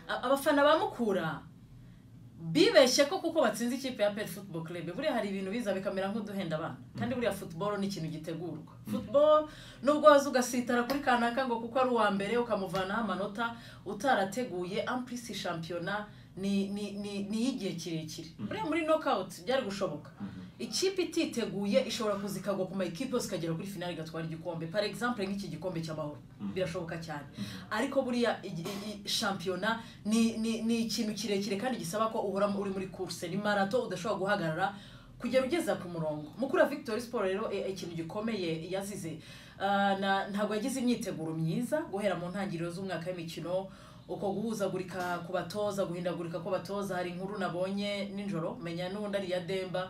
A- abafana ba mukura bibeshye ko kuko batsinze ikipe ya peri futuboro kirebe buriya hari ibintu biza bikamera nk'uduhenda abana kandi buriya futuboro ni ikintu gitegurwa futuboro nubwo waza ugasitara kuri kanaka ngo kuko ari uwa mbere ukamuvanaho amanota utarateguye ampurisi shampiyona ni ni ni ni iy'igihe kirekire buriya muri nokawuti byari gushoboka ikipe ititeguye ishobora kuza ikagwa ku ma ekipe yose ikagera kuri finali igatwara igikombe par exemple nk'iki gikombe cy'amahoro birashoboka cyane ariko buriya igi- i- i- shampiyona ni ni ni ikintu kirekire kandi gisaba ko uhora uri muri course ni marato udashobora guhagarara kugera ugeza ku murongo mukura victory sport rero e- ikintu gikomeye yazize Ah, na- ntabwo yagize imyiteguro myiza guhera mu ntangiriro z'umwaka w'imikino uko guhuzagurika ku batoza guhindagurika ko batoza hari inkuru nabonye nijoro menya n'undi ari iya demba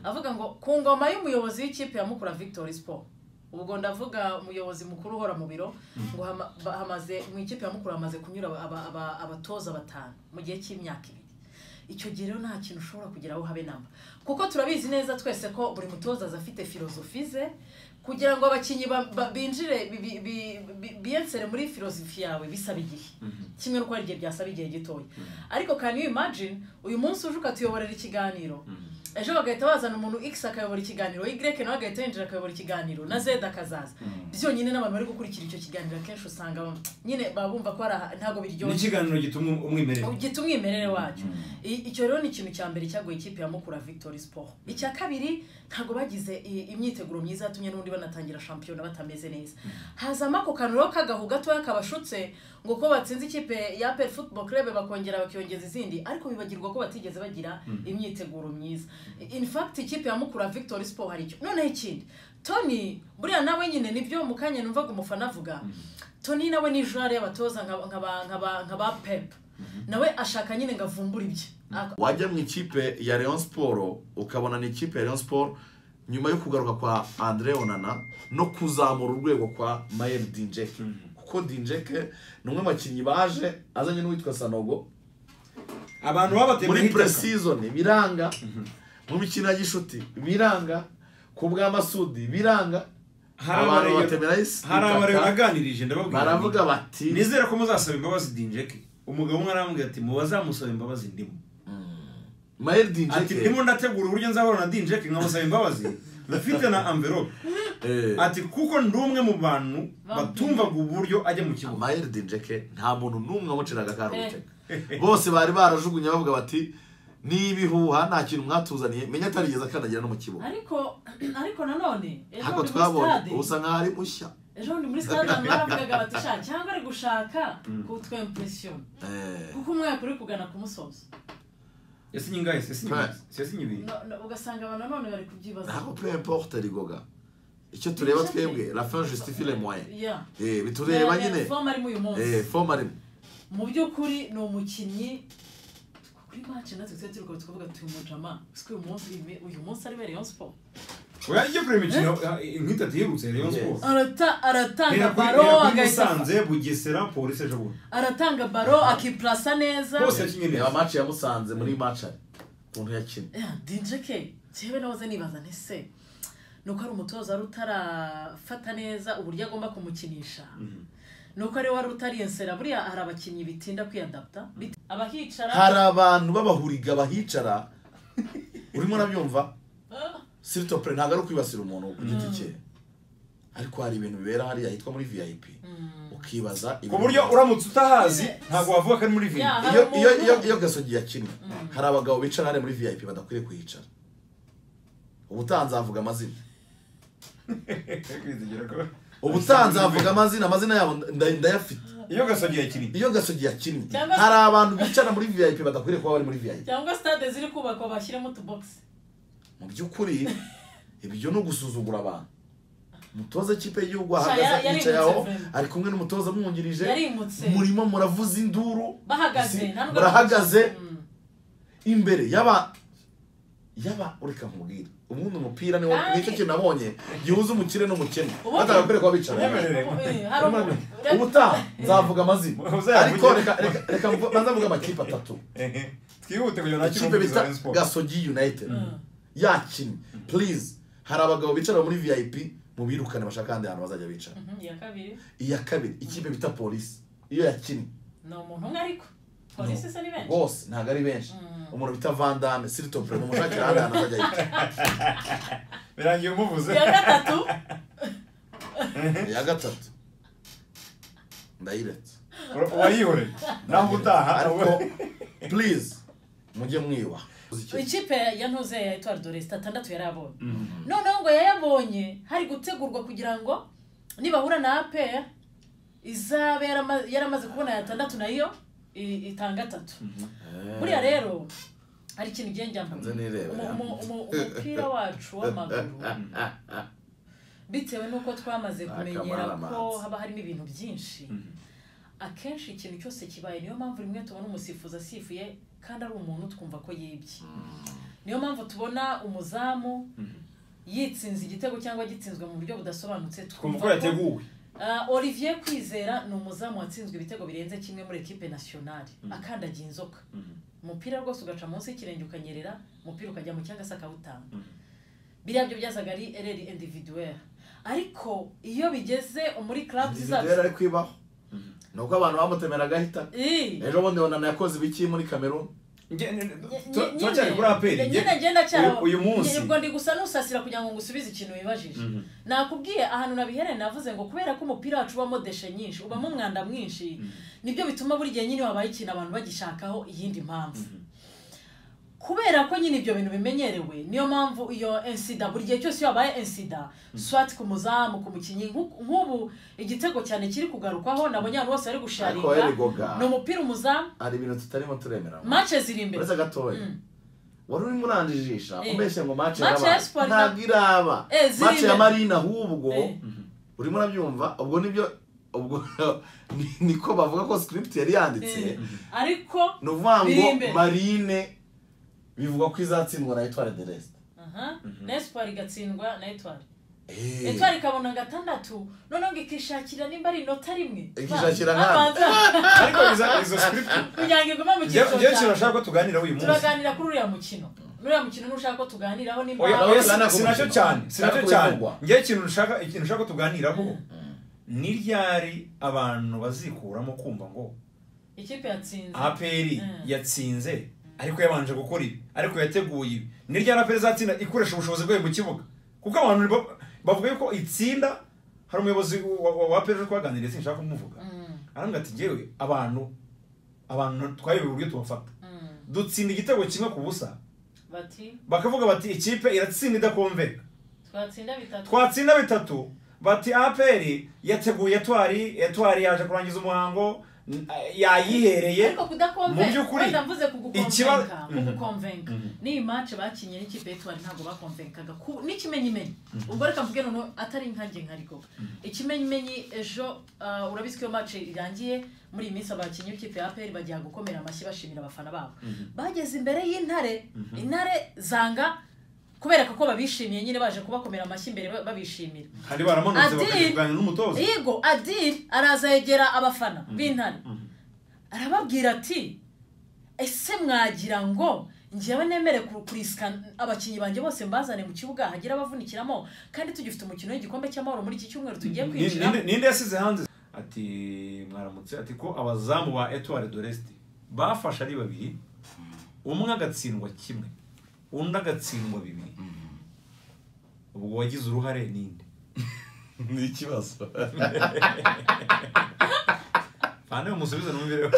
avuga ngo ku ngoma y'umuyobozi w'ikipe ya mukura victory sport ubwo ndavuga umuyobozi mukuru uhora mu biro ngo hama- ba- hamaze mu ikipe ya mukura hamaze kunyura aba- aba- aba- abatoza batanu mu gihe cy'imyaka ibiri icyo gihe rero nta kintu ushobora kugeraho habe namba kuko turabizi neza twese ko buri mutoza aza afite filozofi ze kugira ngo abakinnyi ba- ba- binjire bi- bi- bi- bi- biyensere muri filozofi yawe bisaba igihe kimwe n'uko hari igihe byasaba igihe gitoya ariko can you imagine uyu munsi uje ukatuyoborera ikiganiro ejo bagahita bazana umuntu x akayobora ikiganiro y nawe agahita yinjira akayobora ikiganiro na z akazaza byonyine n'abantu bari gukurikira icyo kiganiro akenshi usanga bam- nyine baba bumva ko hari aha- ntabwo ni biryoshye ikiganiro gituma umwimerere gita umwimerere wacyo I- icyo rero ni ikintu cya mbere cyaguye ikipe ya mukura victory sport icya kabiri ntabwo bagize i- imyiteguro myiza yatumye n'ubundi banatangira shampiyona batameze neza hazamo ako kantu rero k'agahu gatoya kabashutse ngo ko batsinze ikipe ya peri futuboro kirebe bakongera bakiyongeza izindi ariko bibagirwa ko batigeze bagira imyiteguro myiza in fact ikipe ya mukura victory sport hari icyo noneho ikindi tony buriya nawe nyine nibyo mu kanya numvaga umufana avuga tony nawe ni jare y'abatoza nka- nk'aba- nk'aba- nk'aba pep nawe ashaka nyine ngo avumbure ibye Ak- wajya mu ikipe ya leon siporo ukabona ni ikipe ya leon siporo nyuma yo kugaruka kwa andre onana no kuzamura urwego kwa mayeri dinjeke kuko dinjeke ni umwe mu bakinnyi baje azanye n'uwitwa sanogo abantu babatemye muri puresizoni biranga mu mikino ya gishuti biranga ku bw'amasudi biranga abantu batemera isi hari abareba itaka, naganirije ndababwira baravuga bati nizere ko muzasaba imbabazi dinjeke umugabo umwe arambwira ati mubazamusaba imbabazi ndimo mayeri ati dinjeke ndimo ndategura uburyo nzahura na dinjeke nkamusaba imbabazi mfite na amverope eh, ati kuko ndi umwe mu bantu batumvaga uburyo ajya mu kibuga amayeri dinjeke nta muntu n'umwe wamuciraga akarutega bose bari barajugunye bavuga bati ni ibihuha nta kintu mwatuzaniye menya atarigeze akandagira no mu kibuga ariko ariko nanone ejo ntabwo bundi muri stade twabonye ubu usa nkaho ari mushya ejo bundi muri stade abantu baravugaga bati "Sha, cyangwa ari gushaka kutwa impression Eh, kuko umwaka uri kugana ku musozi yasinye ingahe yasinye yasinye ibintu No- no, ugasanga abantu nanone bari kubyibaza ntabwo peu importe rigoga icyo tureba twebwe la fin justifie le moyen Yeah. Eh, bitureba Eh, nyine form arimo uyu Eh, munsi forme arimo mu by'ukuri ni umukinnyi kuri match natwe twari turi kuba tukavuga tuyu mujama siko uyu munsi uyu munsi ari Rayon Sport oya ijya kureba imikino nk'itatu iherutse rero Yes. siporo Arata- aratanga Bera kuri baro bera kuri agahita Musanze, Bugesera, Polisi ejo bundi. aratanga baro akiplasa neza Hose yakinye reba neza. match yamusanze muri match ari ukuntu yakinnye dinjeke njyewe nahoze nibaza ntese ni uko ari umutoza wari utarafata neza uburyo agomba kumukinisha ni uko ari we wari utariyensera buriya hari abakinnyi bitinda kwiyadapta bit- abahicara hari abantu b'abahuriga bahicara urimo urabyumva siritope ntabwo ari ukwibasira umuntu ku giti cye ariko hari ibintu bibera hariya hitwa muri vip ukibaza ku ibintu buryo bibera. uramutse utahazi ntabwo wavuga ko ari muri vino Yeah. iyo Hari iyo umuntu- iyo iyo gasogi yakinnye hari abagabo bicara hariya muri vip badakwiriye kuhicara ubutaha nzavuga amazina ubutaha nzavuga amazina amazina yabo nda- ndayafite iyo gasogi yakinnye iyo gasogi yakinnye Cyangwa se- hari abantu bicara muri vip badakwiriye kuba bari muri vip cyangwa stade ziri kubakwa bashyiremo utubogisi mu by'ukuri ibyo ni ugusuzugura abantu umutoza w'ikipe y'igihugu Sha, ahagaze yari- yari yicaye aho imutse vraiment. ari kumwe n'umutoza amwungirije Yarimutse. murimo muravuza induru bahagaze Isi- nta nubwo- murahagaze Mm. imbere y'aba yaba ureka nkubwira ubundi umupira niwo Kandi- nicyo kintu nabonye gihuza umukire n'umukene Ubundi- batagakwiye kuba bicara Ubundi- Eh, hari umuntu- ubutaha nzavuga amazina Uzayavuge. ariko reka reka reka mvu- banza mvuge amakipe atatu twihute kugira ngo ikipe nakire bita Rayon Sports gasogi united Mm. yakinnye please hari abagabo bicara muri vip mubirukane bashaka ahandi hantu bazajya bicara Mhm, iya kabiri iya kabiri ikipe bita polisi iyo yakinnye ni umuntu umwe ariko polisi se ni benshi bose ntabwo ari benshi umuntu bita vandame siritope mu mushakira ahandi hantu azajya yica birangiye umuvuze iya gatatu iya gatatu ndayiretse uwayihoreye naho utaha ariko purize mujye mwiba ikipe ya ntuze ya etuwari doresi atandatu yari abonye noneho ngo yayabonye hari gutegurwa kugira ngo nibahura na apeya izaba yarama- yaramaze kubona ya tandatu nayo i- itanga atatu buriya rero hari ikintu igihe nze njyambona nirebera umupira wacu w'amaguru bitewe n'uko twamaze Nta kumenyera kamara ko amazi. haba harimo ibintu byinshi akenshi ikintu cyose kibaye niyo mpamvu rimwe tubona umusifuzi asifuye kandi ari umuntu twumva ko yibye niyo mpamvu tubona umuzamu yitsinze igitego cyangwa gitsinzwe mu buryo budasobanutse kumva twumva uko yateguwe Ah, Olivier Kwizera ni umuzamu watsinzwe ibitego birenze kimwe muri ekipe nationale akandagiye inzoka umupira rwose ugaca munsi y'ikirenge ukanyerera umupira ukajya mu cyangwa se akawutanga biriya byo byazaga ari ereri individuwere ariko iyo bigeze muri club individuweri zacu ari kwibaho ni uko abantu bamutemeraga ahita Ii. ejo bundi bonana yakoze ibiki muri kameruni Nye- nye- turacyari kuri aperi nye- nyine ngenda cyaro uyu- uyu munsi ubwo ndi gusa nusasira kugira ngo ngusubize ikintu wibajije nakubwiye ahantu nabihereye navuze ngo kubera ko umupira wacu ubamo deshe nyinshi ubamo umwanda mwinshi nibyo bituma buri gihe nyine wabaye ikintu abantu bagishakaho iyindi mpamvu kubera ko nyine ibyo bintu bimenyerewe niyo mpamvu iyo ensida buri gihe cyose iyo habaye ensida swati ku muzamu ku mukinnyi nk'u- nk'ubu igitego cyane kiri kugarukwaho nabonye abantu bose bari ariko eri gusharinga goga ni umupira umuzamu hari ibintu tutarimo turemera mace ziri imbere uretse gatoya Mm. wari urimo uranjijisha Eh. umbeshye ngo mace Match ya iraba Espoir ntabwo iraba Eh, ziri mace ya imbere. marina ahubwo Eh. urimo urabyumva ubwo nibyo ubwo ni- niko bavuga ko script yari yanditse Eh. ariko ni ukuvuga ngo Biri imbere. marine bivugwa ko izatsindwa na etware de resite aha na esipari igatsindwa na etwari etwari ikabona gatandatu noneho ngo ikishakira nimba ari inota rimwe Ikishakira Ba- nkande. abanza ariko izo- izo script kugira ngo igume mu njye- njye cyiciro cya kirashaka ko tuganira uyu munsi turaganira kuri uriya mukino n'uriya mukino n'ushaka ko tuganiraho nimba oya Ntabwo oya tugana si- ku si nacyo mukino. cyane si nacyo Ntabwo cyane bivugwa. njye ikintu nshaka ikintu nshaka ko tuganiraho ni ryari abantu bazikuramo kumva ngo ikipe yatsinze aperi Mm. yatsinze ariko yabanje gukora ibi ariko yateguye ibi ni ryari aperi izatsinda ikoresha ubushobozi bwayo mu kibuga kuko abantu ba- bavuga yuko itsinda hari umuyobozi wa- wa wa aperi uri kubaganiriza sinshaka kumuvuga Mm, arambwira ati ngewe abantu abantu twayobewe uburyo tubafata mm. dutsinda igitego kimwe ku busa bati bakavuga bati ikipe iratsinda idakomveka twatsinda bitatu twatsinda bitatu bati aperi yateguye etwari etwari yaje kurangiza umuhango n- yayihereye ariko Mu kudakomveka by'ukuri, wenda mvuze kugukomvenka ikiba- kugukomvenka n'iyi mace bakinye n'ikipe y'etwari ntabwo bakomvenkaga ku- n'ikimenyimenyi ubwo reka mvuge noneho atari nkanjye nkariko ikimenyimenyi ejo ah, urabizi ko iyo mace irangiye muri iyi minsi abakinnyi b'ikipe ya aperi bagiye gukomera amashyi bashimira abafana babo bageze imbere y'intare intare zanga kubereka ko babishimiye nyine baje kubakomera amashyi imbere ba- babishimira hari baramanutse Adi- bakajya kuganira n'umutoza yego adil araza yegera abafana b'intare arababwira ati ese mwagira ngo ngewe nemere ku- kurisika abakinnyi banjye bose mbazane mu kibuga hagira abavunikiramo kandi tugifite umukino w'igikombe cy'amahoro muri iki cyumweru tugiye Ni- kwinjira ninde- ninde yasize hanze ati mwaramutse ati ko abazamu ba etuwari doreste bafashe ari babiri umwe agatsindwa kimwe undi agatsindwa bibiri ubwo wagize uruhare ninde ni ikibazo fana umusubize numvireho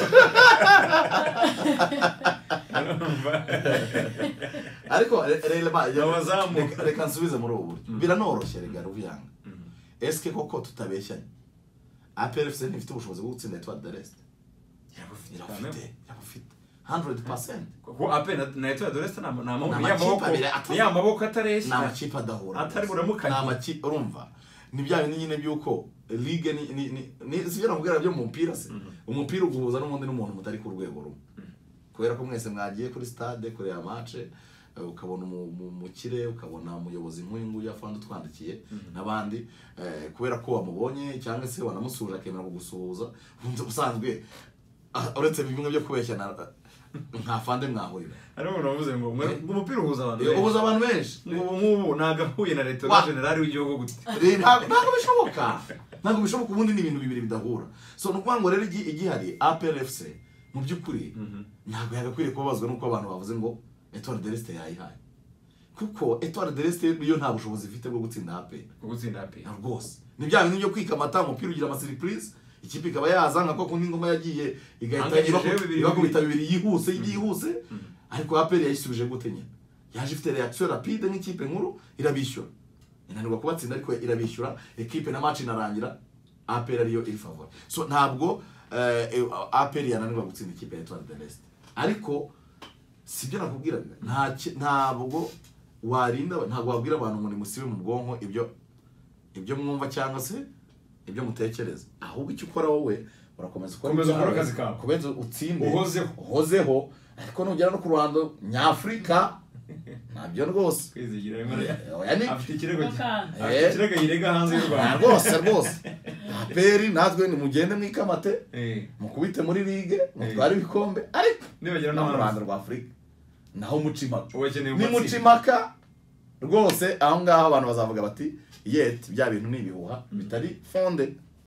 ariko re- reba Abazamu. reka- reka nsubize muri ubu buryo biranoroshye rega ruvuyanga esike koko tutabeshyanye aperi efuse ntifite ubushobozi bwo gutsinda etwari de resite irabufite irabufite handuredi pasenti ko ape na- na etuwari doreste ni Ni amakipe amaboko abiri atari- ni ya maboko ni atareshya amakipe adahura Atari buramukanye. Ni amakipe urumva ni bya bindi nyine by'uko ligue ni ni ni ni- sibyo namubwira byo mu mupira se umupira uguhuza n'ubundi n'umuntu mutari ku rwego rumwe kubera ko mwese mwagiye kuri stade kureba match eh, ukabona umu- mu- umukire ukabona umuyobozi nk'uyu nguyu afande utwandikiye n'abandi eh, kubera ko wamubonye cyangwa se wanamusuhuje akemera kugusuhuza ubundi ubusanzwe ah, uretse bimwe byo kubeshya na- nka fande mwahurira hariho umuntu wavuze ngo "Mwe- umupira uhuza abantu Eh, benshi uhuza abantu benshi ubu ngubu ni agahuye na leta Wa- na generali w'igihugu gute Ntabwo- ntabwo bishoboka ntabwo bishoboka ubundi ni ibintu bibiri bidahura so ni ukuvuga ngo rero igi- igihari apr fc mu by'ukuri Mhm. ntabwo yagakwiriye kubabazwa n'uko abantu bavuze ngo etuwari deresite yayihaye kuko etuwari deresite niyo nta bushobozi ifite bwo gutsinda ape gutsinda pe na rwose ni bya bintu byo kwika amata umupira ugira amasiripurize ikipe ikaba yazanga ko kundi ingoma yagiye igahita Anganyije ibako- bibiri ibakubita bibiri yihuse yihuse ariko aperi yayisubije gute nyine yaje ifite reaction rapide nk'ikipe nkuru irabishyura inanirwa kubatsinda ariko irabishyura ekipe na match inarangira aperi ariyo iri favor so ntabwo eh, aperi yananirwa gutsinda ikipe ya Etoile de l'Est ariko sibyo nakubwiraga nta ki- ntabwo warinda ntabwo wabwira abantu ngo nimusibe mu bwonko ibyo ibyo mwumva cyangwa se ibyo mutekereza ahubwo icyo ukora wowe urakomeza ukora Komeza ukore ibyawe, akazi kawe. komeza utsinde Uhozeho. uhozeho ariko nugera no ku ruhando nyafurika ntabyo rwose kwizigira Emmanuel. oya ni afite ikirego gi- Bakanga. afite ikirego yirega hanze y'u nta rwanda rwose rwose aperi natwe nimugende mwikamate Eh, mukubite muri ligue mutware ibikombe ariko Nibagira no mu n'amazi. ruhando rwa afurika naho muca impaka ubu akeneye ni umutsi. mucimaka rwose aho ngaho abantu bazavuga bati yet bya bintu ni ibihuha bitari fonde